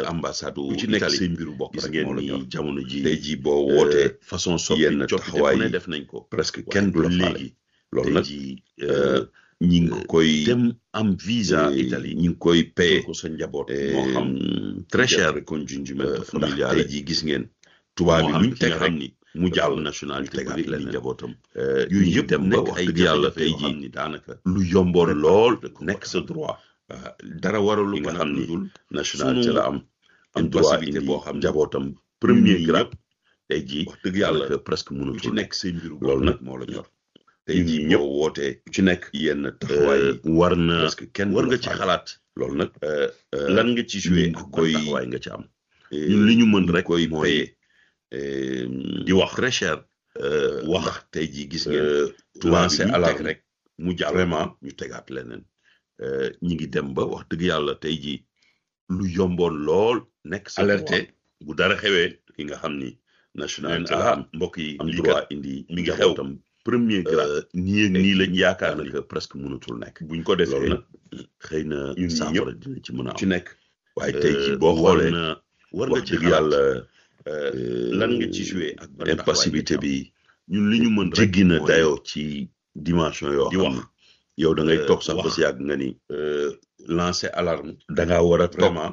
ambassade ku ci nekk Italie seen mbiru bopp gis rek ngeen moo la ñor ni jamono ji tey jii boo wootee façon soppi yenn coppite taxawaay bu ne yi def nañ ko presque waaye kenn du la ba faale léegi loolu tey nag jii euh, ñi ngi koy dem am visa eh, Italie ñi ngi koy paye ko sa njaboot eh, moo xam très cher recongiungimento ndax familiale tey jii gis ngeen tubaab moo bi xam luñ ki teg nga rek xam ni mu jàll nationalité tegaat bu indi leneen. njabootam Euh, yooyu ñi yëpp dem ba nekk wax ay dëgg yàlla jafe-jafe tey yoo xam jii ni daanaka lu yomboon lool nekk sa droit ah, dara waralu li ko nga nag xam lu ni dul nationalité sunu la am am une droit possibilité indi boo xam ne njabootam ñun premier ñii grade ñëpp tey jii wax dëgg yàlla daanaka presque ku ci mënatul nekk nekk seen mbiru loolu bopp nag rek moo la ñor tey jii ñun ñëpp boo wootee ku ci nekk yenn taxawaay euh, yi war na presque kenn war du nga la ci faale. xalaat loolu nag euh, euh, lan nga ci joué ñi ngi ak ban koy taxawaay nga ci am eh, ñun li ñu mën ñi rek koy mooy paye eh, di wax très cher euh, wax ndax tey jii gis ngeen euh, tubaab bi lancer luñ teg alarme rek mu jàll vraiment ñu tegaat leneen euh, ñi ngi dem ba wax dëgg yàlla tey jii lu yomboon lool nekk sa alerté droit bu dara xewee ki nga xam ni leen nationalité la ah am mbokk yi am lii droit kat indi mi ngi xew. njabootam premier grade euh, nii ak nii lañ yaakaar ni daanaka presque mënatul nekk buñ ko loolu defee nag xëy na ñun ñi saafara dina ci mën a ci am nekk waaye tey jii euh, boo war xoolee na war nga wax ci dëgg xalaat yàlla euh, euh, lan nga ci joué ak ban taxawaay nga impassibilité ci am. bi ñun li ñu mën rek jéggi na mooy dayoo ci dimension yoo di xam wax ni yow da ngay euh, toog sax ba wax. si yàgg nga ni euh, lancer alarme da ngaa war a toog vraiment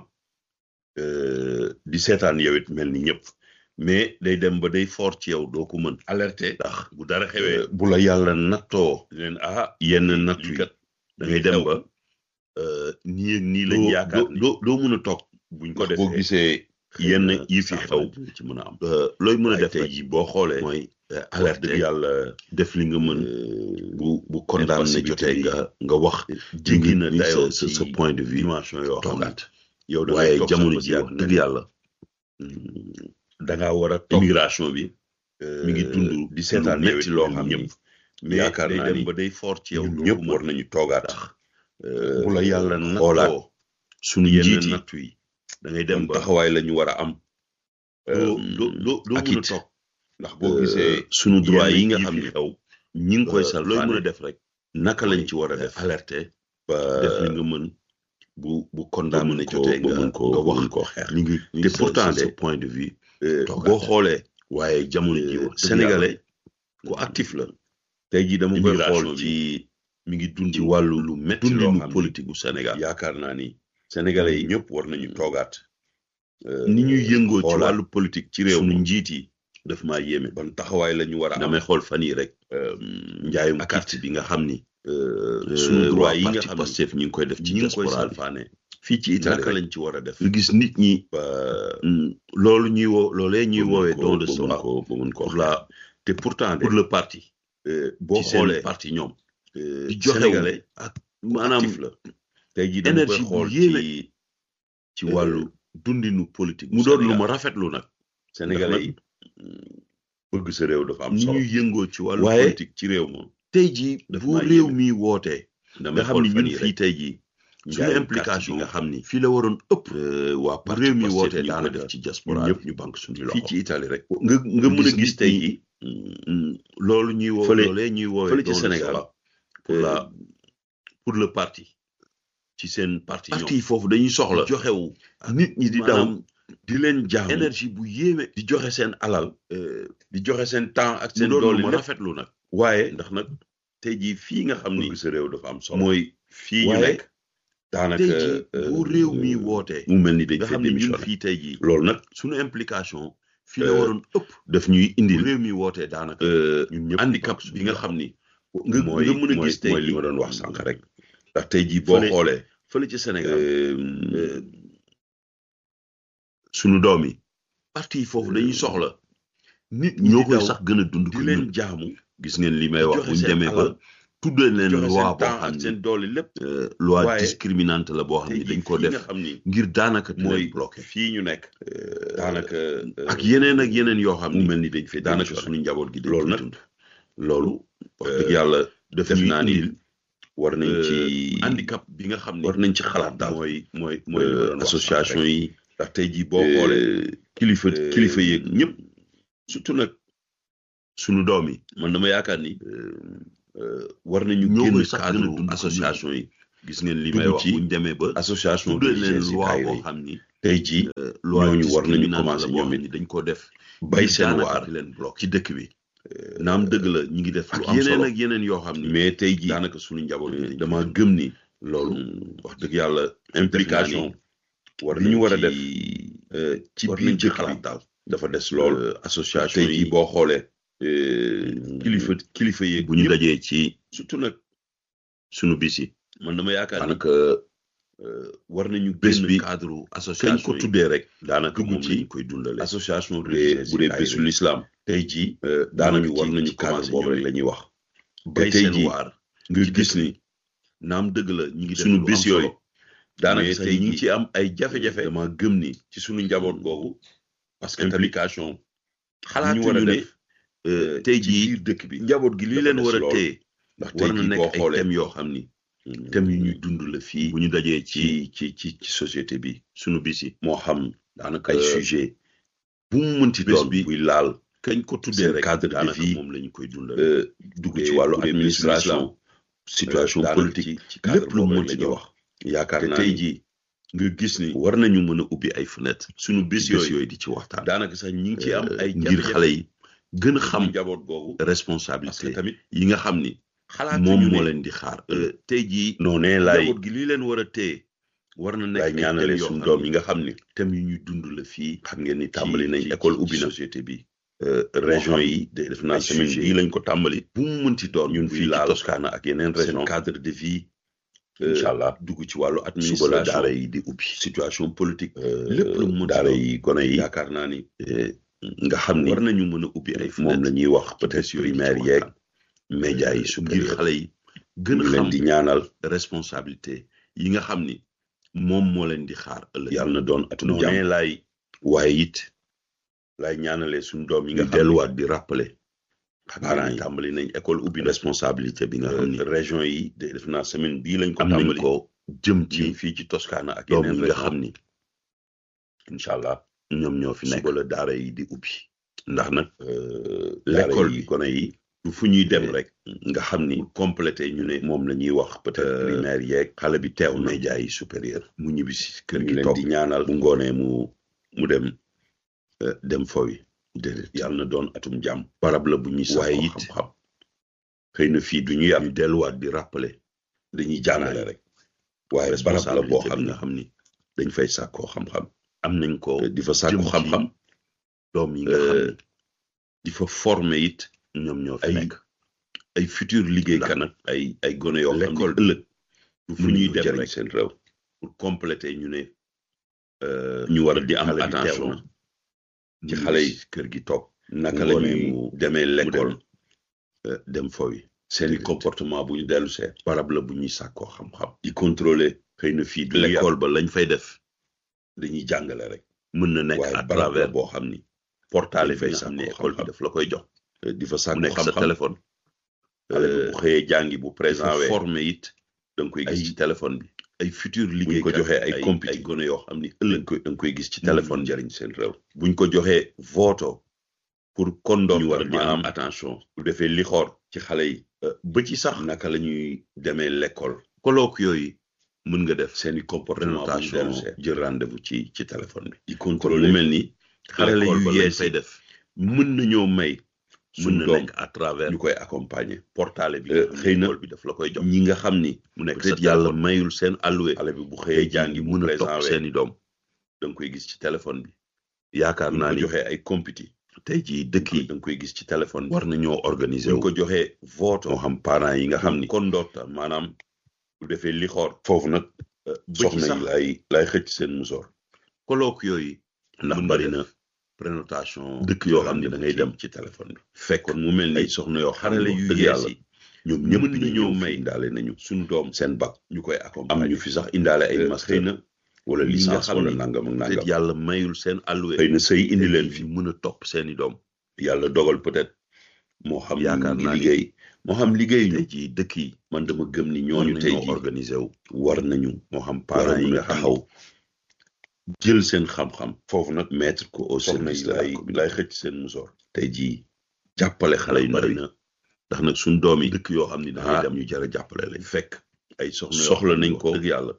euh, di seetaan yow it mel ni ñëpp mais day dem ba day fort ci yow doo ko mën alerté ndax bu dara xewee euh, bu la yàlla nattoo leen ah yenn natt lii yi kat da ngay lii dem xew. ba euh, nii ak nii lañ doo yaakaar doo ni doo doo mën a toog buñ ko ndax boo defee gisee xëy yenn na yi fi saafara xew dina ci mën a am euh, looy mën a waaye def tey rek jii boo xoolee mooy euh, wax dëgg alerté yàlla def li nga mën euh, bu bu condamné impassibilité jotee bi nga nga wax jéggi na ni dayoo sa ci sa point de vue dimension yoo xam ne toogaat yow da ngay waaye toog sax jamono ba si ji yàgg wax nga dëgg ni, yàlla hmm, da ngaa war a toog immigration bi euh, mi ngi dund di seetaan lu yow metti it loo mel xam ni ni ñëpp mais yaakaar day naa dem ni ba day fort ci yow ñun doo ñëpp ko war mën nañu toogaat ndax bu la yàlla xoolaat nattoo suñu yenn njiit yi nattu yi da ngay dem ban ba taxawaay la ñu war a am doo euh, doo doo doo ak mën a it toog ndax boo euh, gisee suñu droit yi nga yenn xam fi ne xew ñi ngi koy euh, looy mën salfaane a def rek naka lañ ci war a mooy def alerter ba def li nga mën bu bu ba condamné mën koo jotee ba nga mën koo nga ba wax mën koo xeex li ngi ni te sa- pourtant sa- sa de point de vue euh, toogaat. boo xoolee waaye jamono ji euh, wax dëgg sénégalais yàlla, ku actif la tey jii dama koy immigration xool bi ci mi ngi dund ci wàllu lu metti loo dundinu xam ni politique gu Sénégal yaakaar naa ni sénégalais yi ñëpp war nañu toogaat ni ñuy yëngoo ci xoolaat wàllu politique ci réew suñu mi njiit yi daf maa yéeme ban taxawaay la ñu war a am damay xool fan yi rek euh, njaayum ak carte bi nga xam ni euh, suñu suñu droit droit yi nga xam xam ni Pastef ñi ngi koy def ci ñi ngi koy diaspora bi salfaane fii ci Italie naka rek lañ ci war a def nga gis nit ñi ba mm, loolu ñuy woo loolee ñuy ba mën woowee koo- don de ba mën soi koo ba mën koo pour la te pourtant de pour le parti euh, boo ci seen xoolee parti ñoom euh, di joxe sénégalais ak maanaam actif la tey jii dama koy énergie bu xool yéeme ci ci wàllu dundinu politique mu doon lu Sénégal. ma rafetlu nag sénégalais yi bëgg sa réew dafa am ni solo ñuy yëngoo ci wàllu Waaye- politique ci réew moom tey jii daf bu maa réew yéeme. mi wootee damay nga xam ni xool fan ñun yi fii rek tey jii suñu njaayum implication carte yi nga xam ni fii la waroon ëpp euh, waa bu parti réew mi Pastef wootee ñu ngi koy daanaka def ci ñun diaspora ñëpp bi ñu banque suñu fii loxo ci Italie rek nga nga mën a gis gis nit tey ñi, jii mm, loolu ñuy woo Fële- loolee ñuy woowee fële ci don de Sénégal, soi pour euh, la pour le parti ci seen parti ñoom parti yi foofu dañuy soxla joxewu nit ñi di daw maanaam di leen jaamu énergie bu yéeme di joxe seen alal euh, di joxe seen temps ak mu seen doon doole lu ma lépp rafetlu nag waaye ndax nag tey jii fii nga xam ni bëgg sa réew dafa am solo mooy fii ñu waaye nekk daanaka tey jii euh, bu réew mi wootee mu mel ni dañ nga fay xam ne ñun démissionné fii tey jii loolu nag suñu implication fii la Euh, waroon ëpp daf ñuy bu indil réew mi wootee daanaka euh, ñun ñëpp handicap bokk bi suñu nga loxo. xam ni nga mooy nga mën a mooy gis tey mooy li jii ma doon wax sànq rek ndax tey jii boo Fële- xoolee fële ci Sénégal euh, euh, suñu doom yi parti yi foofu dañuy soxla nit ñi ñoo di koy daw sax gën a dund di ko leen ñun jaamu gis ngeen li may wax joxe bu ñu seen demee ba alal, tuddee leen joxe loi seen boo temps xam ak ni seen doole lépp euh, loi waaye discriminante la boo xam tey ni jii dañ ko fii nga def xam ni ngir daanaka di mooy leen bloqué fii ñu nekk daanaka ak yeneen ak yeneen yoo xam mu ni mel ni dañ fay daanaka démissionné. suñu njaboot gi dañ loolu koy nag dund loolu wax euh, dëgg yàlla def def ñuy naa ni indil war nañ ci handicap bi nga xam ni war nañ ci xalaat daal mooy mooy mooy li ma euh, doon wax association sànq rek. yi ndax tey jii boo xoolee kilifa euh, kilifa yeeg ñëpp surtout nag suñu doom yi man dama yaakaar ni euh, euh, war nañu ñoo génn koy sax gën a cadre dund ko association yi gis ngeen li may dugg wax ci bu ñu demee ba association tuddee de leen GCI loi boo yi xam ni tey jii euh, loi ñooñu war nañu discriminante commencé la boo ñoom xam it ni dañ ko def bay ngir seen daanaka waar di leen bloqué ci dëkk bi naam dëgg la ñi ngi def lu ak am yeneen solo ak yeneen yoo xam ni mais tey jii daanaka suñu njaboot euh, bi dama dama gëm ni loolu mm, wax dëgg yàlla implication war li ñu war a def ci euh, ci war biir nañ ci dëkk xalaat bi daal dafa des lool euh, association tey jii yi boo xoolee Mm. kilifa kilifa yeeg bu ñu ñëpp, dajee ci surtout nag sunu bis yi man dama yaakaar ni daanaka euh, war nañu bés génn bi cadre kañ association ko yi tuddee rek daanaka dugg moom ci lañ koy dundale association bu dee religieuse bu dee yi bésu daayira l'islam tey jii euh, daanaka daanaka war ci- nañu ci commencé cadre boobu boobu rek la ñuy wax bay tey seen jii waar nga ci gis dëkk ni bi. naam dëgg la ñi ngi def sunu lu bis am solo yooyu daanaka mais sax tey ñi ngi jii ci am ay jafe-jafe dama gëm ni ci sunu njaboot googu parce que tamit implication xalaat ñu war a xalaatuñu ne def euh, tey ci jii biir dëkk bi njaboot gi li dafa leen des war a lool. téye ndax tey war na jii boo nekk ay xoolee thèmes yoo xam ni thèmes yu ñuy dund la fii bu ñu dajee ci ci ci ci ci société bi sunu bis yi moo xam daanaka ay ay sujet sujet bu mu mënti bés doon bi buy laal kañ ko tuddee seen rek cadre de daanaka vie, moom la ñu koy dundal euh, dugg ci wàllu administration situation daanaka politique ci ci cadre lépp lu boobu mu rek la mënti ñuy doon wax yaakaar te naa tey ni jii nga gis ni war nañu mën a ubbi ay fenêtre sunu bis ci bés yooyu yooyu di ci waxtaan daanaka sax ñi ngi ci am Euh, ay ngir xale yi gën a xam xam njaboot googu parce que responsabilité tamit yi nga xam ni xalaatuñu moom ne moo leen di xaar Euh, tey jii noonee laay njaboot gi li leen war a téye war na nekk laay ay ñaanale thèmes yoo suñu xam doom ni yi nga xam ni thèmes yu ñuy dund la fii xam ngeen ni ci- tàmbali nañ ci- école ci- ubbi ci na société bi Euh, région xam yi de def naa ay semaine sujet bii lañ ko tàmbali bu mu mënti doon ñun buy fii ci laal Toscana ak yeneen seen région cadre de vie incha allah dugg ci wàllu suba la administration daara yi di ubbi situation politique lépp lépp lu mu mënti daara doon yi gone yi yaakaar naa ni nga xam ni war nañu mën a ubbi ay moom la fenêtre ñuy wax ci peut-être bés yooyu di ci primaire yeeg waxtaan. média yi ngir supérieur xale yi gën ñu a leen xam di ñaanal responsabilité yi nga xam ni moom moo leen di xaar ëllëg yàlla na doon atum noonee jàmm laay waaye it lay ñaanalee suñu doom yi nga ñu xam ni delluwaat di rappeler parents yi tàmbali nañ école ubbi na responsabilité bi nga xam ni euh, région yi de def naa semaine bii lañ ko am nañ tàmbali ko jëm ci ci fii ci Toscana ak doom yeneen yi nga région xam ni incha allah ñoom ñoo fi nekk suba la daara yi di ubbi ndax nag l'école l'école yi bi gone yi du fu ñuy dem Eh, rek nga xam ni pour compléter ñu ne moom la ñuy wax peut-être Euh, primaire yeeg xale bi teew na média yi supérieur mu ñibbi si kër ñu gi leen toog di ñaanal bu ngoonee mu mu dem euh, dem fowi déedéet yàlla na doon atum jàmm barab la bu ñuy sax waaye it xam-xam xëy na fii du ñu yar ñu delluwaat di rappeler dañuy jàngale rek waaye barab la responsabilité boo bi xam ne nga xam ni dañ fay sàkkoo xam-xam am nañ ko di fa sàkku jëm ci xam-xam doom yi nga xam euh, ni di fa former it ñoom ñoo fi ay nekk ay futur liggéeykat nag ay ay gone yoo xam ne l'école ëllëg du fu fu ñuy ñuy dem jëriñ rek seen réew pour compléter ñu ne euh, ñu war a di am xale bi teew attention na ci mu xale ñibbi yi si kër gi toog naka bu la ngoonee ñuy mu- demee mu l'école dem euh, dem fowi seeni comportement bu ñu dellu see barab la bu ñuy sàkkoo xam-xam di contrôler xëy na fii du ñu yar l'école ba lañ fay def dañuy jàngale rek mën na nekk waaye à barab la travers boo xam ni portail dañ bi fay nga xam ne sàkkoo école bi xam-xam. daf la koy jox di fa mu sàkku nekk sa xam-xam téléphone xale bi bu xëyee jàngi bu présent présent wee formé it da nga koy ay gis ci téléphone bi ay futur buñ liggéey ko joxee ay compéti ay gone yoo xam ni da ëllëg nga koy da nga koy gis ci Mën téléphone nañu jëriñ seen réew buñ ko joxee voto pour kondoor ñu war a di maanaam am attention bu defee li xoor ci xale yi ba ci sax naka la ñuy demee l'école colloque yooyu mën nga def seeni comportement bu ñu présentation dellu see jël rendez-vous ci ci téléphone bi di kon mu contrôler mel ni xarale l'école yu ba lañ yees fay yi def mën nañoo may mën suñ na doom nekk à travers ñu koy accompagner portale bi Euh, nga xam xëy ne na école bi daf la koy jox ñi nga xam ni mu nekk peut-être sa yàlla téléphone. mayul seen alloué xale bi bu tey xëyee jii jàngi bu mën a présent topp wee seeni doom da nga koy gis ci téléphone bi yaakaar buñ naa ko ni joxee ay compéti tey jii dëkk yi da nga koy gis ci téléphone bi war nañoo organiser buñ wu ko joxee voto moo xam parents yi nga xam ni kondoota maanaam bu defee li xoor foofu nag ba ci soxna sax yi lay lay xëcc seen musoor colloque yooyu ndax mën bari nga na def prénotation dëkk yoo xam ne da ngay dem ci téléphone bi fekk kon mu mel ay ni soxna yoo xam xarale ne yu dëgg yees yàlla yi ñoom mën ñëpp nañoo nañoo may may indaale nañu suñu doom seen bac ñu koy am accompagner ñu ñu fi sax indaale ay Euh, master xëy na wala ñi nga licence xam wala ni nangam ak peut-être nangam yàlla mayul seen alloué xëy na sëy indi leen fi fi mën a topp seeni doom yàlla dogal peut-être moo xam Yaakaar ñu naa ngi ni liggéey moo xam liggéey ñu tey jii dëkk yi man dama gëm ni war ñooñu tey nañoo jii organiser wu war nañu moo xam war parents a yi mën a nga xam taxaw jël seen xam-xam foofu nag mettre ko au soxna service yi de la lay communauté lay xëcc seen musoor tey jii jàppale xale yu ndaw bari yi na ndax nag suñ doom yi dëkk yoo xam ni da dangay ngay dem dem ñu jar a jàppale lañ fekk ay soxna yoo soxla xam ne nañ wax ko dëgg yàlla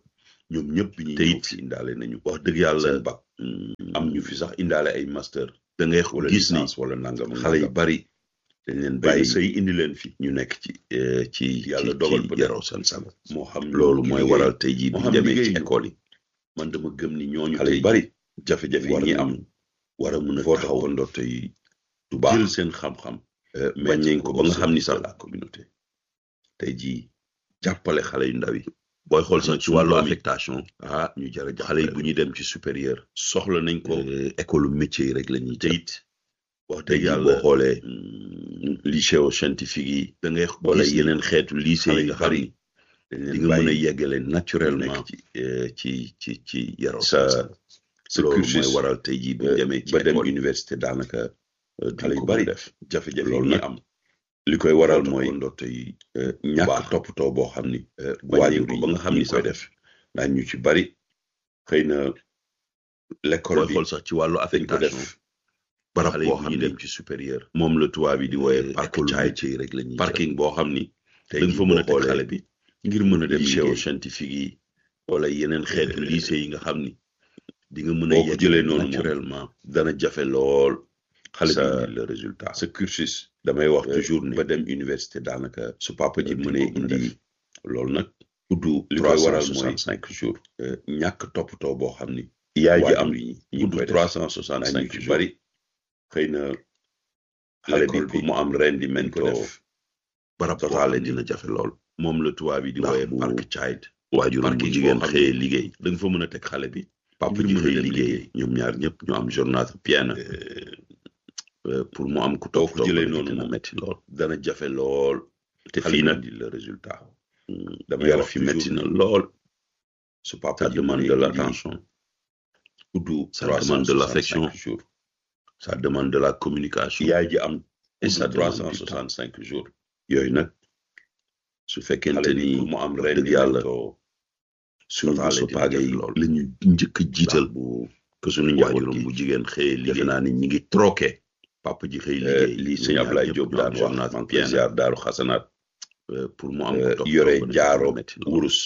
ñoom ñëpp bi ñuy Te ñëw it fi indaale nañu wax dëgg yàlla seen bac am ñu fi sax indaale ay master da ngay wala gis ni licence wala nangam xale yu nangam. bari dañ leen bàyyi bàyyi sëy indi leen fi ñu nekk ci eh, ci Yàlla ci dogal ci peut-être. yaroo seen sago moo xam loolu ñu mooy liggéey. waral tey jii moo bu xam ñu demee ci liggéey ñu. école yi man dama gëm ni ñooñu xale tey yu bari jafe-jafe yi war ñi nañu am war a mën a foo taxaw taxawandoo tey du baax jël seen xam-xam mettre bañ nañ ko ba nga xam ni sax de la communauté tey jii jàppale xale yu ndaw yi booy xool sax ci suñu wàllu doom yi. affectation ah ñu jar a xale yi jàppale bu ñuy dem ci supérieur soxla nañ ko eh, école métier yi rek la ñuy te jël it wax tey dëgg jii yàlla boo xoolee mm, lycée scientifique yi da ngay wala gis ni yeneen xeetu lycée xale yi yu nga xam bari ni dañ di leen nga mën a bàyyi yeggale ñu naturellement nekk ci eh, ci ci ci yaroo sa seen sago sa loolu cursus mooy waral tey jii bu ñu euh, demee ci ba dem école yi université daanaka euh, duñ xale yu ko bari mën a def jafe-jafe yi loolu ñi nag am li koy waral foo mooy taxawandoo tey eh, baax. ñàkk toppatoo boo xam ni waajur ko yi ba nga xam ñi ni koy sax def daañ ñu ci bari xëy na l'école booy bi xool sax ci wàllu dañ ko affectation def barab xale yi boo bu xam ñu ni dem ci supérieur moom la tubaab yi di wooye Eh, parc école caay métier yi rek la ñuy parking boo xam ni tey da nga jii fa mën a boo teg xoolee xale bi ngir mën a dem lycée lycée scientifique yi wala yeneen xeetu Eh, lycée yi nga xam ni di nga mën a boo ko yeggale jëlee noonu moom naturellement dana jafe lool xale sa- bi indi le résultat sa cursus damay wax euh, toujours ni ba ba dem université daanaka su papa ji euh, mënee duñ ko mën a indi def. loolu nag tudd li trois koy cent waral mooy soixante cinq jours euh, ñàkk toppatoo boo xam ni yaay ji waajur am yi ñi ngi koy tudd def trois cent soixante daañ cinq ñu ci jours bari xëy na xale bi l'école pour bi mu am dañ ko rendimento def barab boo total xam ni dina jafe lool moom la tubaab yi di ndax wooye bu parc child waajuram bu parking jigéen boo xam xëyee ni liggéey da nga fa mën a teg xale bi papa ngir ji mën a xëy dem liggéey liggéey ñoom ñaar ñëpp ñu am journée pleine euh, pour mu am ku boo topp ko jëlee topp noonu dina moom metti lool dana jafe lool te xale fii bi nag indi le résultat mm, damay yar wax fi toujours metti na ni lool su papa ça ji demande mënee de indi l'attention tudd ça demande de l'affection jours ça demande de la communication yaay ji am et ça trois demande cent du temps soixante cinq jours yooyu nag su fekkente xale bi ni pour mu am wax dëgg yàlla rendimento suñu total boso dina paage jafe yi lool la ñu njëkk a jiital bu que suñu njaboot waajuram gi. bu jigéen xëyee defe liggéey naa ni ñi ngi troqué papa ji xëy liggéey liggéey lii ñoom sëñ ñaar Ablaye ñëpp Diop ñu daan am wax journée maa ngi koy pleine ziar daaru xasanaat euh, pour mu am euh, ku topp yore topp jaaro dina metti lool. wurus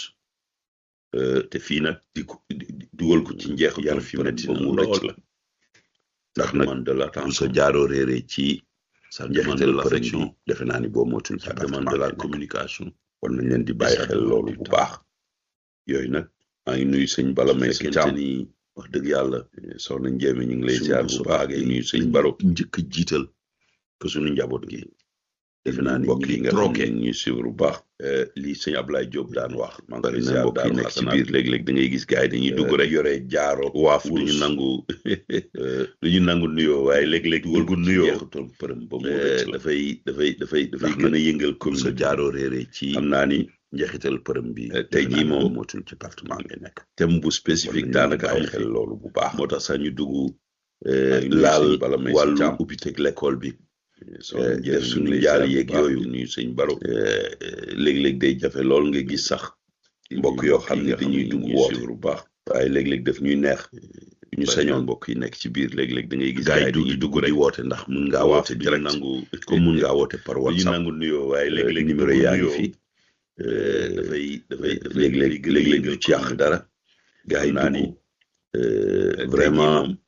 euh, te fii nag di ko di- di- dugal ko ci njeex yar fi metti ba na mu lool rëcc la ndax ça nag demande de bu sa l'attention jaaroo réeree ci ça demande de njeexital përëm bi l'affection defe naa ni boo motul ci ça demande de appartement la ngay nekk. communication war nañ leen di et bàyyi ça xel demande loolu du bu temps. baax yooyu nag maa ngi nuyu sëñ Bala may sa fekkente caam ni wax dëgg yàlla soxna Njéeme ñu ngi lay suñu ziar boso bu baax paage di yi nuyu sëñ lañu Baro njëkk a jiital que suñu njaboot gi defe naa ni mbokk ñi yi ngi nga xam troqué ne ñuy suivre bu baax lii sëñ Ablaye Diop daan wax maa ngi bari koy na ziar mbokk yi daaru nekk ci xasanaat biir léeg-léeg da ngay gis gars yi dañuy dugg rek yore jaaro waaf du ñu wurus. nangu euh, du ñu nangu nuyoo waaye léeg-léeg dugal dugg ko ci nuyoo njeexital përëm ba mu eh, rëcc la dafay dafay dafay dafay Ndax gën a nag yëngal comme sa communauté jaaroo réeree ci xam naa ni njeexital përëm bi Eh, tey defe jii naa ni moom boo motul ci appartement ngay nekk thème bu war spécifique nañu daanaka bàyyi amu xel fi loolu bu baax moo tax sax ñu dugg eh, maa ngi nuyu laal sëñ Bala may sa wàllu caam. ubbiteg l'école bi soxna def Njéeme ñu suñu ngi lay jaal ziar bu yeeg baax yooyu. di nuyu sëñ Baro eh, eh, léeg-léeg day jafe lool nga gis sax mbokk yoo xam ne dañuy dugg woote bu baax waaye léeg-léeg daf ñuy neex ñu bari na sañoon mbokk yi nekk ci biir léeg-léeg da ngay gis gars yi gars du yi di dugg rek di woote ndax mun ngaa waaf woote duñu direct nangu comme mun ngaa woote par duñu WhatsApp nangu nuyoo waaye eh, léeg-léeg numéro dugg yaa ngi nuyoo, fi euh, dafay dafay dafay léeg-léeg gën a léeg-léeg yëngal du ci yàq dara gars yi xam naa ni, dugg euh, tey jii vraiment moom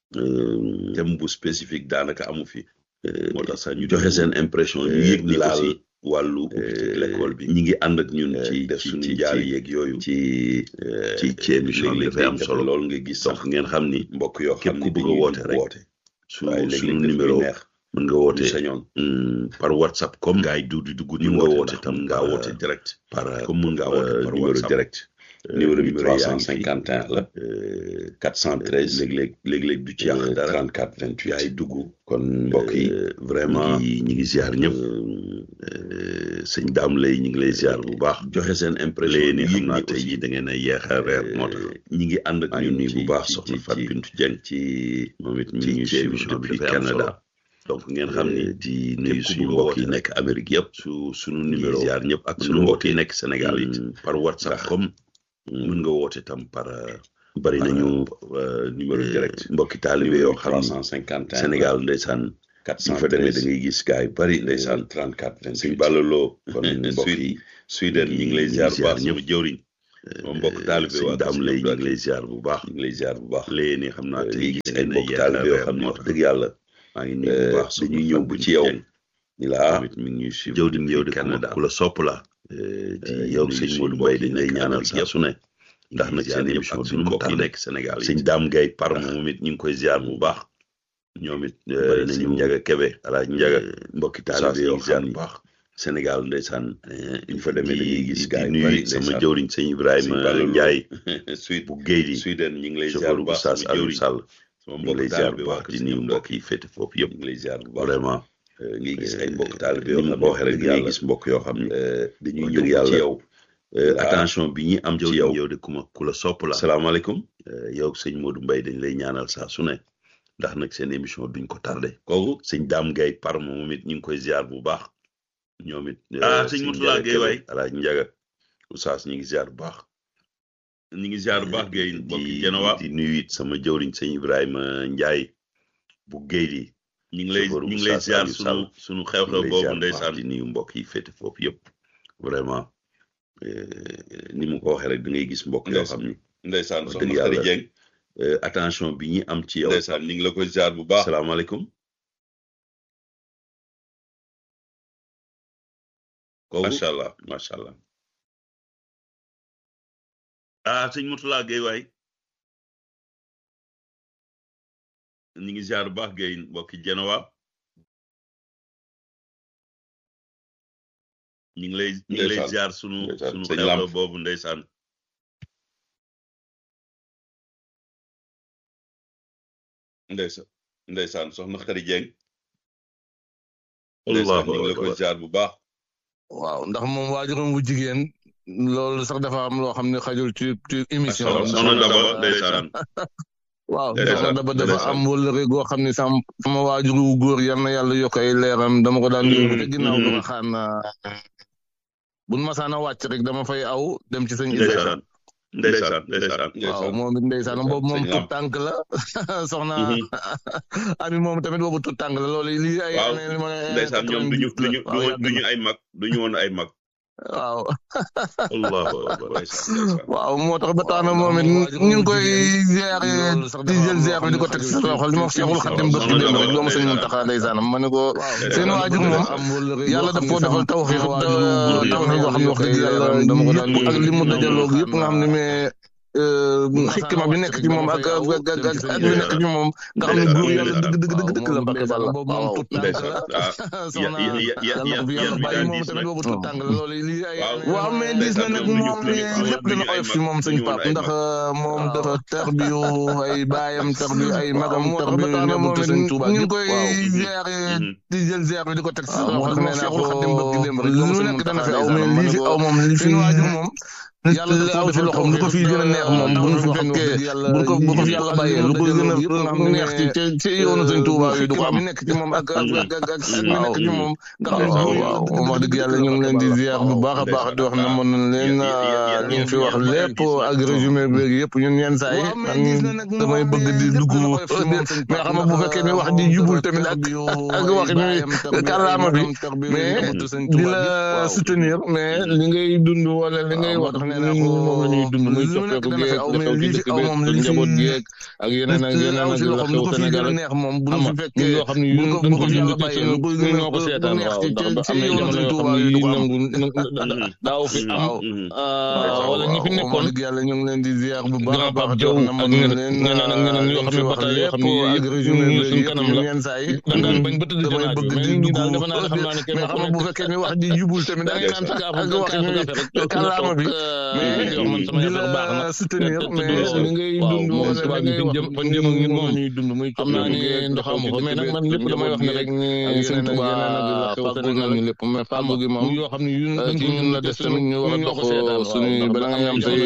euh, thème bu spécifique daanaka amu fi euh, moo tax sax ñu joxe dugg, seen impression ñu euh, yëg ni laal aussi wàllu ubbiteg l'école bi ñi ngi ànd ak ñun euh, ci def ci suñu ci jaal ci yeeg yooyu ci euh, ci ci émission bi léeg-léeg dafay am day solo jafe lool nga gis sax donc ngeen xam ni mbokk yoo képp xam ku ne bëgg a dañuy woote dugg rek woote su waaye léeg-léeg suñu daf ñuy numéro neex mën nga ñu woote sañoon hum, par WhatsApp comme gars yi du di dugg di mun nga woote woote ndax tam mun ngaa par, woote direct par comme mun ngaa woote euh, par numéro WhatsApp. direct Euh, numéro bi numéro yaa ngi 351 la euh, 413 léeg-léeg léeg-léeg du ci yàq euh, dara 34 28 gars yi dugg kon mbokk yi Euh, vraiment ñi ñi ngi ziar ñëpp sëñ daam lay ñi ngi lay ziar bu baax joxe seen impression Léegi ni nii xam yëg naa ni tey aussi, jii da ngeen a yeex a reer moo tax ñi ngi ànd ak maa ngi ñun nuyu ci bu baax ci- soxna ci- Fatou ci- Bintou Dieng ci moom it mi ci ngi ñuy ci suivre émission bi depuis dafay am solo Canada donc ngeen xam ni Euh, di képp nuyu ku suñu bëgg a mbokk woote yi nekk Amérique yëpp su sunu numéro numéro ziar ñëpp ak mën suñu nga mbokk yi woote, nekk Sénégal it hum, par WhatsApp ndax, comme hum, mën nga woote tam par euh, bari par, nañu euh, numéro euh, direct mbokki taalibe yoo xam ni 351 Sénégal ndeysaan suñ fa demee da ngay gis gars yu bari ndeysaan ndeysaan 34 suñ 28 bàllaloo kon mbokk Suite- yi Sweden ñu ngi lay ñu ziar ngi bu baax ziar sama jëwriñ moom mbokk taalibe sëñ waa daam Kër lay Sëñ ñu ngi lay ziar bu baax ñu ngi lay ziar bu baax léegi nii xam naa ngi gis ay na mbokk yenn taalibe yoo reer xam ne moo wax tax dëgg yàlla maa ngi nuyu bu baax dañuy ñëw bu ci yow ni la ah tamit mi ngi ñuy suivre jëw di yow de Canada ku la sopp la di yow yow sëñ sëñ Modou Modou Mbaye Mbaye dañ lay ñaanal saa su ne ndax nag seen émission ak duñ suñu ko mbokk yi tardé nekk Sénégal yi sëñ Dame Gueye par moom it ñu ngi koy ziar bu baax ñoom it bari nañu sëñ Njaga Kebe alaaj Njaga mbokki taalibe taalibe yoo yoo xam xam ni bu baax Sénégal ndeysaan ñu fa demee dañuy gis gars di yi nuyu bari sama ndeysaan. jëwriñ sëñ Ibrahima Sëñ Ballou Ndiaye suite bu géej gi Sweden ñu ngi lay ziar chauffeur bu bu baax Saas sama Aliou jëwriñ Sall sama ñu ngi lay mbokk ziar taalibe bu waa baax Kër di Sëñ nuyu Abdou mbokk yi féete foofu yëpp ñu ngi lay ziar bu baax vraiment ngay gis ay mbokk taalibe ni yoo mu xam ko waxee rek dëgg da ngay yàlla gis mbokk yoo xam ne dañuy wax ñëw dëgg ci yàlla yow Euh, Ah. attention bi ñi am ci Jëwriñ yow yow de ku ma ku la sopp la salaamaaleykum Euh, yow sëñ Modou Mbaye dañ lay ñaanal saa su ne ndax nag seen émission duñ ko tardé kooku sëñ Dame Gueye par moom it ñu ngi koy ziar bu baax ñoom it Ah, sëñ Mourtala Gueye waay. alaaj Njaga Oustaz ñu ngi ziar bu baax ñu ngi ziar bu baax Guèye mbokki Genowa di nuyu it sama jëwriñ sëñ Ibrahima Ndiaye bu géej gi ñu ngi lay chauffeur ñu bu ngi lay Saas ziar Aliou sunu Sall. sunu ñu xew-xew ngi lay boobu ziar bu baax ndeysaan di nuyu mbokk yi féete foofu yëpp vraiment euh, ni mu ko waxee rek da ngay gis mbokk yoo Ndeysaan. xam ni ndeysaan wax soxna dëgg Xari yàlla. Dieng euh, attention bi ñi am ci yow ndeysaan ñu ngi la koy ziar bu baax salaamaaleykum kooku macha allah macha allah ah sëñ Mourtala Gueye waay ñu ngi ziar bu baax Guèye mbokki Genowa ñu ngi lay ñu ngi lay Ndeysaan. ziar sunu Ndeysaan. sunu Sëñ xew-xew Lamp. boobu ndeysaan ndeysaan ndeysaan soxna Xari Dieng ndeysaan ñu ngi la koy ziar bu baax waaw ndax moom waajuram bu jigéen loolu sax dafa am loo xam ne xajul ci ci émission macha allah soxna Daba ndeysaan waaw ndeysaan, soxna Daba dafa ndeysaan. am wëllëre goo xam ne sam sama waajur wu góor yal na yàlla yokk ay leeram dama ko daan yóbbu te ginnaaw mm. dama xaan buñ masaan a wàcc rek dama fay aw dem ci sëñ Ibrahima ndeysaan ndeysaan ndeysaan waaw moom it ndeysaan boobu moom sëñ tut Lamp. tànk la soxna Mhm. ami moom tamit boobu tut tànk la loolu lii ay waaw année li ma ne ndeysaan ñoom duñu 90 la. duñu waaw yàgg duñu na. ay mag duñu woon ay mag waaw allahu akbar ndeysaan ndeysaan waaw moo tax ba tax na moom it ñu ngi koy ziare di jël ziare bi di ko teg si loxo li ma wax Cheikhul Khadim bëgg Soxna dem Daba, rek doomu sëñ ndeysaan. Muntaxa ndeysaan ma ne ko Ndeysaan. seen waajur moom yàlla daf koo defal tawfiix tawfiix boo xam ne wax dëgg yàlla yëpp ak li mu dajaloo yëpp nga xam ne mais xikma bi nekk ci moom ak ak ak ak ak ak bi nekk ci moom nga xam ne góor yàlla dëgg dëgg dëgg dëgg la Mbacke Balla waaw ndeysaan ah soxna ya- ya- ya- yàlla ko fi ya- yàlla yan bi bàyyi daan moom diis tamit nag. boobu tout tàng la loolu lii ay waaw waaw mais diis na nag moom lépp dana oyof ci moom sëñ Pape ndax moom dafa tarbiyu ay baayam tarbiyu ay magam tarbiyu njabootu sëñ Touba ñu ngi koy ziare Mhm. di jël ziare bi di ko teg si waaw, loxo moo nee tax naa Cheikhul ko Khadim bëgg démb rek lu nekk dana fi aw mais lii fi aw moom li fi seen waajur moom yàlla dafa aw fi loxoom lu ko fi gën a neex moom bu ñu fi fekkee bu ko bu ko fi yàlla bàyyee lu ko gën a neex ci ci ci yoonu sëñ Touba yi du ko am nekk ci moom ak ak ak ak ak mi nekk ci moom nga xam ne waaw waaw moom wax dëgg yàlla ñu ngi leen di ziar bu baax a baax di wax ne mën nañ leen li ñu fi wax lépp ak résumé beeg yëpp ñun yenn saa yi man damay bëgg di dugg mais xam nga bu fekkee ne wax ji jubul tamit ak ak wax mi kàllaama bi mais di la soutenir mais li ngay dund wala li ngay wax ne nit ñi moom la ñuy dund muy soppeeku géeg dafa ci dëkk bi ak njaboot géeg ak yeneen ak yeneen ak la xew Sénégal neex moom bu ñu fi fekkee yoo xam ne yu dañ ko dund te sunu ñu ñoo ko seetaan waaw ndax am na jamono yoo xam ne yi nangu daaw fi am wala ñi fi nekkoon yàlla ñu ngi leen di ziar bu baax a baax Jaw ak ñeneen ak ñeneen yoo xam ne bataay yoo xam ne yëpp ñu suñ kanam la yenn saa yi da daan bañ ba tëdd damay bëgg di dugg daal defe naa ne xam naa ne kenn mais xam nga bu fekkee ne wax ji jubul tamit da ngay naan sa kaaf ak wax ñu kàllaama bi mais di la soutenir mais li ngay dund wala li ngay wax jëm fan jëm ak ñun moom ñuy dund muy xam naa ne ndox amu fa mais nag man lépp damay wax ne rek ni sëñ Tuba fàggul nañu lépp mais fàggu gi moom yoo xam ne yu ci ñun la des tamit ñu war a dox suñu bala ngay am say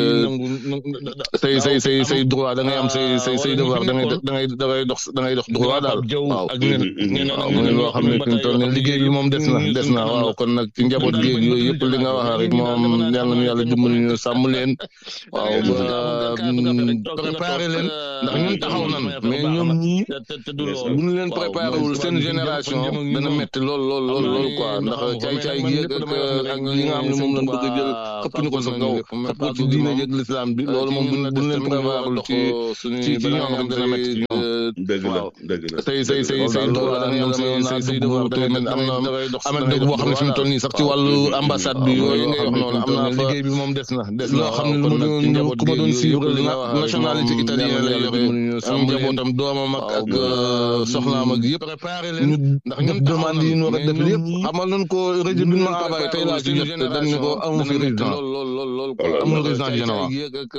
say say say say droit da ngay am say say say devoir da ngay da ngay da ngay dox da ngay dox droit daal waaw waaw muy loo xam ne fi mu toll nii liggéey bi moom des na des na waaw kon nag ci njaboot géeg yooyu yëpp li nga wax rek moom yàlla nu yàlla yàlla dimbali ñu sàmm leen waaw ba préparé leen ndax ñun taxaw nan mais ñoom ñii bu ñu leen préparé wul seen génération dana metti lool lool lool lool quoi ndax caay-caay gi ak ak li nga xam ne moom lañ bëgg a jël xëpp ñu ko sa kaw xëpp ko ci diine jëg l'islam bi loolu moom buñ buñ leen préparé wul ci ci ci ñoom rek dana metti ci ñoom dëgg la dëgg la tey say say say doole da ñoom say say say dugg te am na am na dëgg boo xam ne fi mu toll nii sax ci wàllu ambassade bi yooyu ngay wax noonu am na liggéey bi moom des na des na loo xam ne lu ma doon ku ma doon suivre nationalité italienne la yore am njabootam doomam ak ak soxnaam ak yëpp ñu ndax ñun demande yi ñu war a def lépp xamal nañ ko rajo bi ma envoyé tey laa ci jot dañ ne ko amu fi résident amul résident général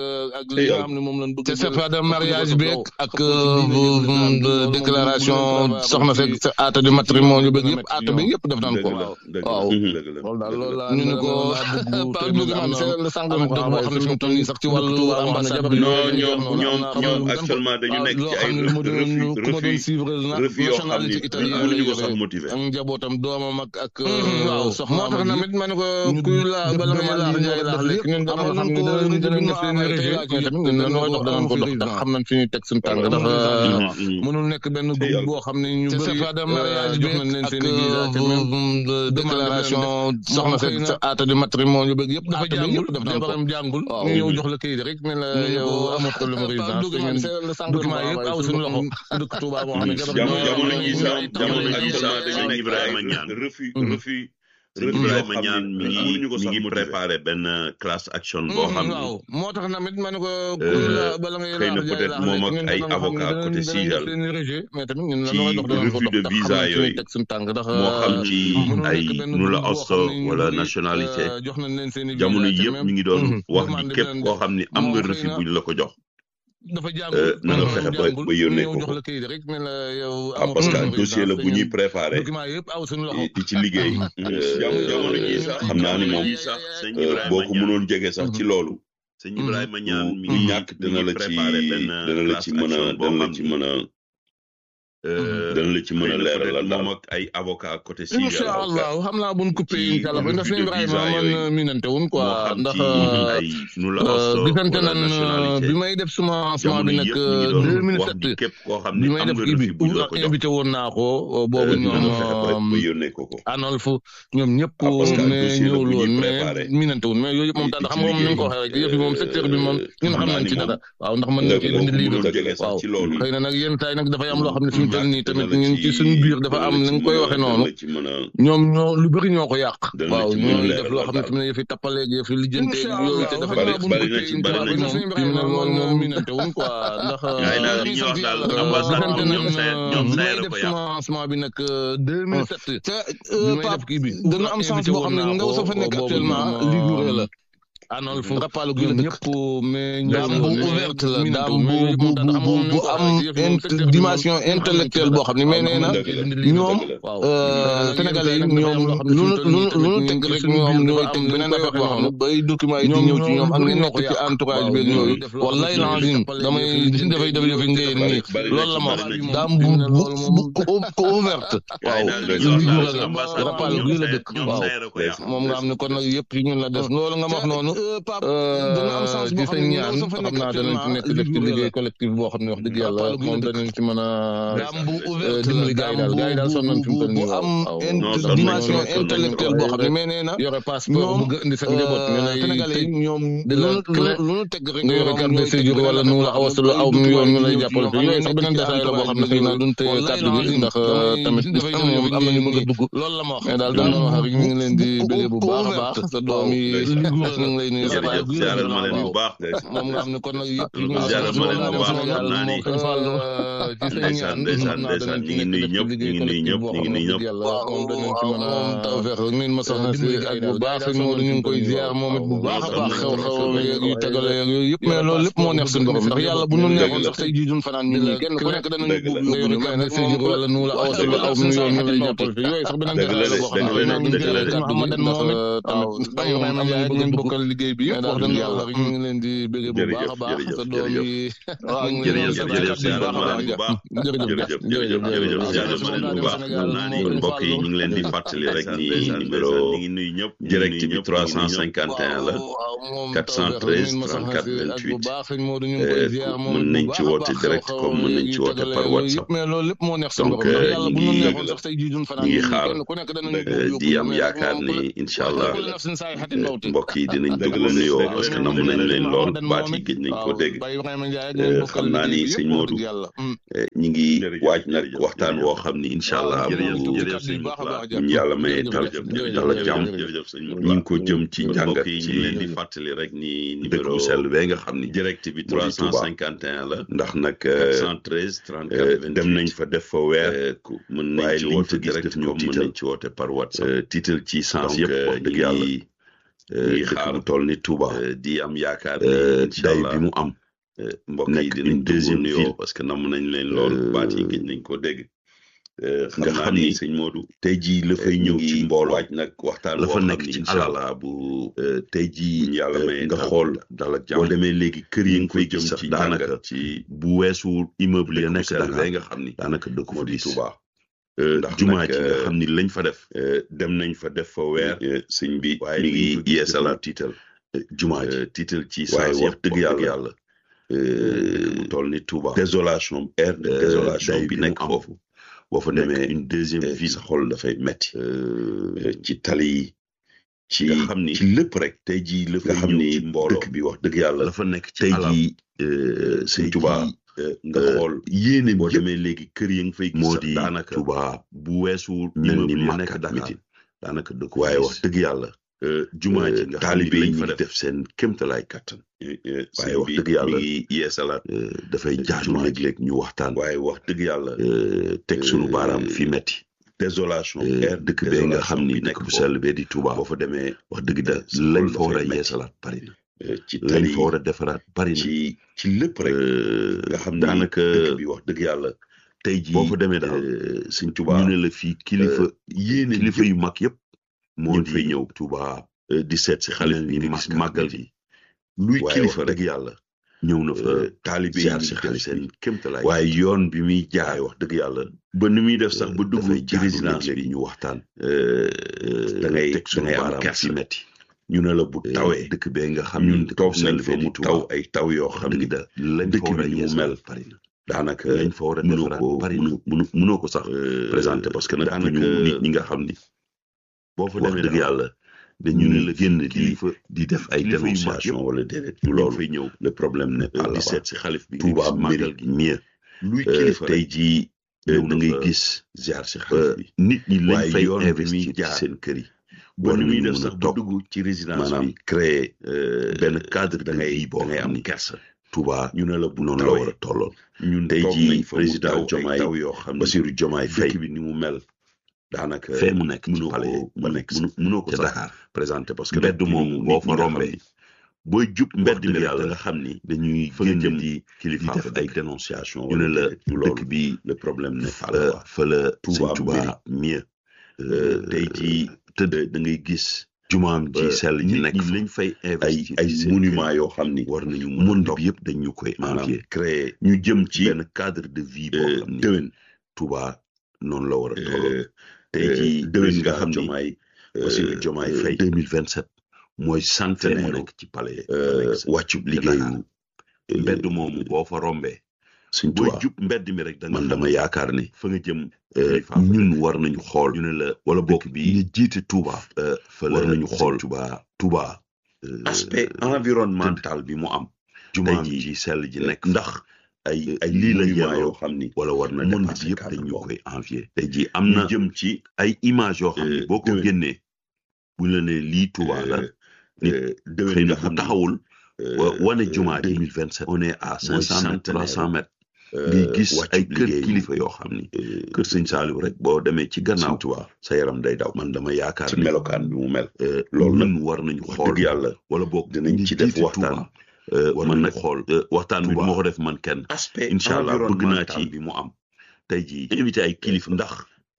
te c'est pas de mariage beeg ak déclaration soxna fekk sa aata di matrimonio yu beeg yëpp aata beeg yëpp def nañ ko waaw ñu ne ko Pape Diouf am na sànq boo xam ne fi mu toll nii sax ci wàllu ambassade bi non ñoom ñoom ñoom actuellement dañu nekk ci ay refus refus yoo xam ni mënuñu ko sax motiver ak njabootam doomam ak ak soxna moo tax namit ma ne ko kuy la bala ngay laax jaay laax lekk ñun dama xam ne danañ danañ def seen régie mais tamit ñun dañoo dox danañ ko dox ndax xam nañ fi ñuy teg suñu tànk ndax mënul nekk benn groupe boo xam ne ñu bëri jox nañ leen seen i déclaration soxna fekk sa aata di matrimonio yu bëgg yëpp dafa jàngul jabaram jàngul ñu ñëw jox la kayit rek ne la yow amoo problème résidence te ñun document yëpp aw suñu loxo dëkk Touba boo xam ne jamono ji sax jamono ji sax dañu nekk Ibrahima Niane refus refus Ibrahima Niane mi ngi mi ngi préparé benn class action boo xam ni waaw moo tax namit ma ne ko bala ngay xëy na peut-être moom ak ay avocat côté Sigal mais tamit ñun la ci dox danañ ko refus de dox visa ndax yooyu teg suñu tànk ndax moo xam ci mënul ay nekk benn nu la groupe boo osto xam ne ñu wala bëri, nationalité euh, jox nañ leen seen i jamono visa te yëpp même mi ngi doon wax ni demande képp bi koo xam ni am nga moom xëy refus na buñ la ko jox dafa Euh, jàngul na nga dafa fexe ba jàngul ba yónnee ñëw ko jox ko la kayit rek ne la yow ah amoo parce que problème dossier la résidence bu te ñuy ñun préparé document yëpp aw suñu loxo di ci liggéey jamono jamono ji sax xam naa ni moom sax sëñ euh, Ibrahima boo ko Niane mënoon jege sax ci loolu sëñ Ibrahima Niane mi du ngi ñàkk mi dana ngi la ci préparé benn dana la class ci mën a action boo dana la xam ci ni mën a euh, dana la ci mën xëy a na leeralal peut-être daal moom ak ay avocat côté Sigal incha allah xam naa buñ coupé ci incha allah ndax refus sëñ de Ibrahima visa yooyu man minante wuñ moo quoi xam ndax ci ay nu la osto gisante wala nan nationalité bi may def semence bi jamono nag yëpp mi ngi doon wax 2007 ni képp koo xam bi ni may am def nga kii bi refus buñ la ko jox invité woon naa ko boobu euh, ñoom na nga fexe ba ba yónnee ko ko Anolfu ñoom ñëpp ah parce que mais dossier la ñëwul bu woon ñuy mais préparé minante wuñ mais yooyu yëpp moom di daal ci xam nga moom ni nga ko liggéey waxee rek yëf yi moom secteur bi moom ñun xam xam naa nañ ni ci moom dara waaw ndax mën nañ dëgg ci la bind boo ko livre mënoon jege sax waaw ci loolu xëy na nag yenn saa yi nag dafay am loo xam ne fi mu toll nii dana tamit la ñun ci ci suñu biir dafa dana am la ni ci nga koy mën a waxee dana noonu la ci mën a ñoom ñoo lu bëri ñoo ko yàq dana la waaw ci mën a ñooy def loo leeralal xam ne daal fi mu ne yëfi tappaleeg yëfi lijjanteeg yooyu te dafa bari naa buñ bari ko na téye ci incha bari allah na ci fi mu ne loolu moom minante wuñ quoi ndax yaay daal li ñuy wax daal ambassade gisante moom ñoom nañ say ñoom bi say may la def ko yàq semence bi nag 2007 te bi may def kii bi dana am chance boo xam ne ndaw sa fa nekk actuellement liggéey la anol fu rappalu gi ñëpp mais daam bu ouverte la daam bu bu bu bu am int- dimension intellectuelle boo xam ne mais nee na ñoom sénégalais yi ñoom lu nu lu nu lu nu teg rek ñoom ñooy teg beneen affaire boo xam ne bay document yi di ñëw ci ñoom ak nga nekk ci entourage beeg yooyu wallaay langine damay dafay dafay dafay ngeen nii loolu la ma wax daam bu bu bu ko ouverte waaw rappalu gi la dëkk waaw moom nga xam ne kon nag yëpp ci ñun la des loolu nga ma wax noonu dana am chance boo xam ne ñaan xam naa danañ ci nekk def ci liggéey collectif boo xam ne wax dëgg yàlla moom danañ ci mën a dimbali gars yi daal gars yi daal sonn nañ fi mu toll nii bu am waaw int- dimension intellectuelle boo xam ne mais nee na yore passeport ñoom bëgg indi sa njaboot ñu lay sénégalais yi tëj ñoom di lu la nu clé lu nu teg rek nga yore carte de séjour wala nu la awas lu aw mu yoon ñu lay jàppale fi yooyu sax beneen détail la boo xam ne xëy na duñ téye kàddu gi ndax tamit am na am nañu bëgg a dugg loolu la ma wax mais daal dañ doon wax rek ñu ngi leen di bëggee bu baax a baax sa doom yi ñu ngi lay nuyu sa baay jërëjëf ziaral ma leen bu baax moom nga xam ne kon nag yëpp Lu ko ziaral ma leen bu baax xam naa ni moo fàll ci sa ndeysaan ñaan ndeysaan xam naa ndeysaan danañ ñi ci ngi nekk nuyu def ñëpp ci ñi ngi nuyu liggéey ñëpp ñi ngi nuyu ñëpp yàlla moom danañ ci mën a tawfeex rek nin ma soxna si ak bu baax sëñ Modou ñu ngi koy ziar moom it bu baax a baax xew xew yeeg yu tegale yeeg yooyu yëpp mais loolu lépp moo neex suñu borom ndax yàlla bu nu neexoon sax tey jii duñ fanaan ñun ñii kenn ku nekk danañu dëgg la. buub nga yore mais nag séjour wala nu la aw la aw nu yoon ñu lay jàppal fi yooyu sax beneen Dëgg la détail la de, boo xam dëgg la ne de, ñu dëgg la jëlee de. kàddu gi ndax tamit am nañu bëgg a bokkal liggéey liggéey bi yëpp wax dëgg yàlla ñu ngi leen di bëgg bu baax a baax sa doom yi waaw ñu ngi leen di jërëjëf jërëjëf baax a baax jërëjëf jërëjëf jërëjëf jërëjëf bu baax xam naa ni mbokk yi ñu ngi leen di fàttali rek ni numéro direct bi 351 la 413 34 28 mën nañ ci woote direct comme mën nañ ci woote par WhatsApp mais loolu lépp moo neex donc ñu ngi ñu ngi xaar di am yaakaar ni incha allah mbokk yi dinañ dugg nuyoo parce que namu nañ leen lool baat yi gëj nañ ko dégg xam naa ni sëñ Modou ñi ngi waaj nag waxtaan woo xam ni incha allah bu ñu yàlla mayee tal dala jàmm ñu ngi ko jëm ci njàngat ci leen di fàttali rek ni dëkk bu sell bee nga xam ni direct bi 351 la ndax nag 413 34 dem nañ fa def fa weer mën nañ ci woote direct ñoom mën nañ ci woote par WhatsApp tiital ci sens yëpp wax dëgg yàlla ngi xaar bu toll ni Touba di am yaakaar ni day bi mu am mbokk yi dinañ deuxième ville parce que nam nañ leen lool baat yi gëj nañ ko dégg nga xam ni sëñ Modou tey jii la fay ñëw ci mbooloo waaj nag waxtaan la fa nekk ci allah bu tey jii yàlla may nga xool dal ak jàmm boo demee léegi kër yi nga koy jëm ci daanaka ci bu weesu immeuble ya nekk Dakar nga xam ni daanaka dëkk fa di Touba ndax jumaa ji nga xam ni lañ fa def dem nañ fa def fa weer sëñ bi waaye mi ngi yeesalaat tiital jumaa ji tiital ci waaye wax dëgg yàlla yàlla mu toll ni Touba désolation air de désolation bi nekk foofu boo fa demee une deuxième vie sa xol dafay metti ci tali yi ci nga xam ni ci lépp rek tey jii la fa xam ni dëkk bi wax dëgg yàlla la fa nekk tey jii sëñ Touba nga xool yéene boo demee léegi kër yi nga fay gis moo di daanaka Touba bu weesu mel ni nekk Dakar daanaka dëkk waaye wax dëgg yàlla jumaa ji nga taalibe yi ñu def seen kéemtalaay kàttan waaye wax dëgg yàlla yeesalaat dafay jaaju léeg-léeg ñu waxtaan waaye wax dëgg yàlla teg sunu baaraam fi metti désolation dëkk bee nga xam ni dëkk bu sell bee di Touba boo fa demee wax dëgg da lañ fa war a yeesalaat bari na ci lañ fa war a defaraat bari na ci ci lépp rek nga xam ni daanaka dëkk bi wax dëgg yàlla tey jii boo fa demee daal Sëñ Touba ñu ne la fii kilifa yéene kilifa yu mag yëpp moo di fay ñëw Touba di seet si xale bi di gis màggal bi luy kilifa rek yàlla ñëw na fa taalibe yi si xale seen kémtalaay waaye yoon bi muy jaay wax dëgg yàlla ba ni muy def sax ba dugg ci résidence bi ñu waxtaan da ngay da ngay am kersi metti ñu ne la bu tawee dëkk bee nga xam ñun toog nañ fa mu taw ay taw yoo xam ni da lañ dëkk bi ñu mel daanaka lañ fa war a defaraat bari na mënoo ko sax présenté parce que nag daanaka nit ñi nga xam ni boo fa demee dëgg yàlla dañu ne la génn di di def ay dénonciation wala déedéet du loolu fay ñëw le problème ne pas di seet si xalif bi Touba màggal gi mieux luy kilifa tey jii da ngay gis ziar si xalif bi nit ñi lañ fay investir ci seen kër yi ba ni muy def sax ba dugg ci résidence bi créer benn cadre da ngay da ngay am kersa Touba ñu ne la bu noonu la war a tolloon ñun tey jii président Diomaye Bassirou Diomaye Faye bi ni mu mel daanaka fee mu nekk ci palais mu nekk mënoo ko sax présenté parce que mbedd moomu boo fa rombee booy jub mbedd mi yàlla nga xam ni dañuy génn di kilifa def ay dénonciation ñu ne la dëkk bi le problème ne fa fa la Touba Touba mieux tey jii tëdd da ngay gis jumaam ji sell ji nekk lañ fay investir ay ay monument yoo xam ni war nañu monde bi yëpp dañ ñu koy envier créer ñu jëm ci benn cadre de vie boo xam ni déwén Touba noonu la war a tolloo tey jii déwén nga xam ni Bassirou Diomaye Faye deux mille vingt sept mooy centenaire nekk ci palais wàccub liggéeyu mbedd moomu boo fa rombee suñ booy jub mbedd mi rek da man dama yaakaar ni fa nga jëm ñun war nañu xool ñu ne la wala bokk bi ñu jiite Touba fa war nañu xool Touba Touba aspect environnemental bi mu am jumaa ji sell ji nekk ndax ay ay lii la yoo xam ni wala war na monde bi yëpp dañ ñu koy envier tey jii am na jëm ci ay image yoo xam ni boo ko génnee buñ la ne lii Touba la nit xëy na bu taxawul wane jumaa deux mille vingt sept on est à cinq cent mètres trois cent mètres ngay gis ay kër kilifa yoo xam ni kër sëñ Saliou rek boo demee ci gannaaw Touba sa yaram day daw man dama yaakaar ci melokaan bi mu mel loolu nag war nañu xool yàlla wala boog dinañ ci def waxtaan man nag xool waxtaan bi moo ko def man kenn incha allah bëgg naa ci bi mu am tey jii invité ay kilifa ndax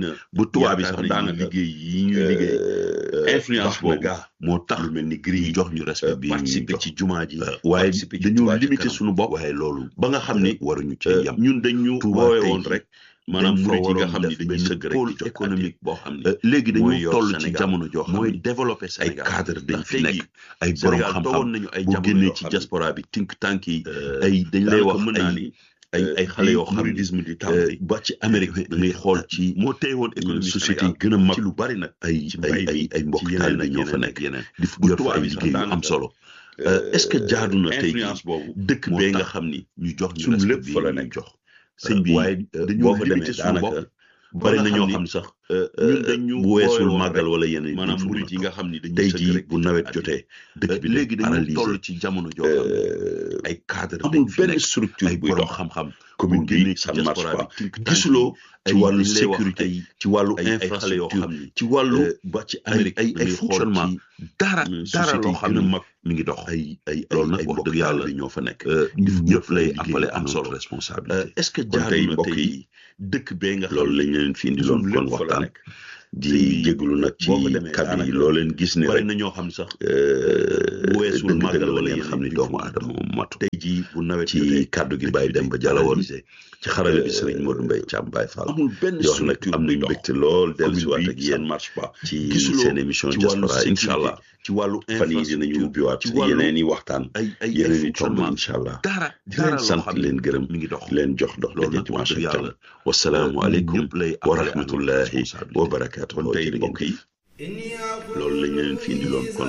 bu tubaab bi sax daanaka liggéey yi ñuy liggéey influence boobu moo tax lu mel ni gris ñu jox ñu respect bi participer ci jumaa ji waaye dañu limité suñu suñu bopp waaye loolu ba nga xam ni waruñu ci yam ñun dañu Touba woowe tey woon jii rek maanaam dañ fa murit yi nga waroon xam ni def dañuy benn sëgg rek pôle di jox économique boo xam euh, léegi mooy dañu yor toll ci Sénégal. jamono joo xam mooy ni développer ay Sénégal cadre dañ ndax fi tey nekk jii ay borom Sénégal xam-xam toogoon nañu ay boo jamono génnee yoo ci xam ne, diaspora bi think tank yi euh, ay dañ lay daanaka wax mën naa ay ni ay ay xale yoo xam ni mouridisme di euh, tàmbali ba ci Amérique da ngay xool ci moo téye woon économie société yi Sénégal gën a mag ci lu bari nag ay ci ay mbay ay mi ay mbokk ci taalibe yeneen ak ñoo fa yeneen nekk ak yeneen di bu yor fa tubaab ay yi sax liggéey yu am daanaka, solo est-ce que jaadu na tey influence boobu dëkk moo bee nga tax xam ni ñu jox ñu suñu respect lépp bi fa la ñu nekk jox sëñ bi waaye dañu boo fa demee limité suñu daanaka bopp bari ba na nga ñoo xam xam ni, sax ñun dañu bu weesul booyoon màggal rek, wala yeneen maanaam duñ fa murit mën a yi nga toog. xam ni dañuy tey sëkk jii rek bu ci nawet àddina. jotee dëkk bi léegi dañu paralysé toll ci jamono joo xam ne Euh, ay cadre amul dañ fi benn nekk structure ay buy borom dox xam-xam commune bu génnee bi ci ça ne marche diaspora pas bi tink tànk gisuloo ci ay wàllu li lay wax sécurité ay ci wàllu ay ay xale yoo infrastructure xam ni ci wàllu euh, ba ci ay Amérique ay da ay ngay xool fonctionnement ci dara euh, dara société loo yi xam gën a ne mag mi ngi dox ay ay loolu ay nag ay wax mbokk dëgg yàlla yàlla di ñoo fa nekk euh, ñun ñëpp lay liggéey appelé à am notre solo responsabilité Euh, est-ce que kon jaadu tey na mbokk tey yi dëkk bee nga xam loolu ne lañ leen fi indi loon suñu kon lépp fa la waxtaan nekk di jégalu nag ci boo fa demee kàddu yi daanaka loo leen gis ni bari rek na ñoo xam sax bu weesul dëgg-dëgg màggal la wala ngeen yeneen xam ni duñ doomu fa mën a aadama moom matu tey jii bu nawet ci jotee kàddu gi dëkk Baye bi Demba Diallo woon paralysé. ci xarala bi Serigne Modou Mbaye Thiam Baye Fall amul benn di wax nag structure am buy nañ dox mbégte lool dellu si waat commune ak bi ça ne yéen marche pas ci gisuloo seen émission ci wàllu diaspora incha sécurité allah ci wàllu fan yi dinañu infrastructure ubbiwaat ci wàllu yeneen i waxtaan ay ay ay yeneen i tomb fonctionnement incha allah dara di dara leen loo sant xam ne leen gërëm mi ngi dox di leen jox dox loolu daje nag wax dimanche dëgg ak jàmm yàlla wasalaamu aleykum ñëpp lay wa appelé à notre rahmatullahi responsabilité. wa barakaatu kon tey mbokk yi loolu lañ leen fi indiloon kon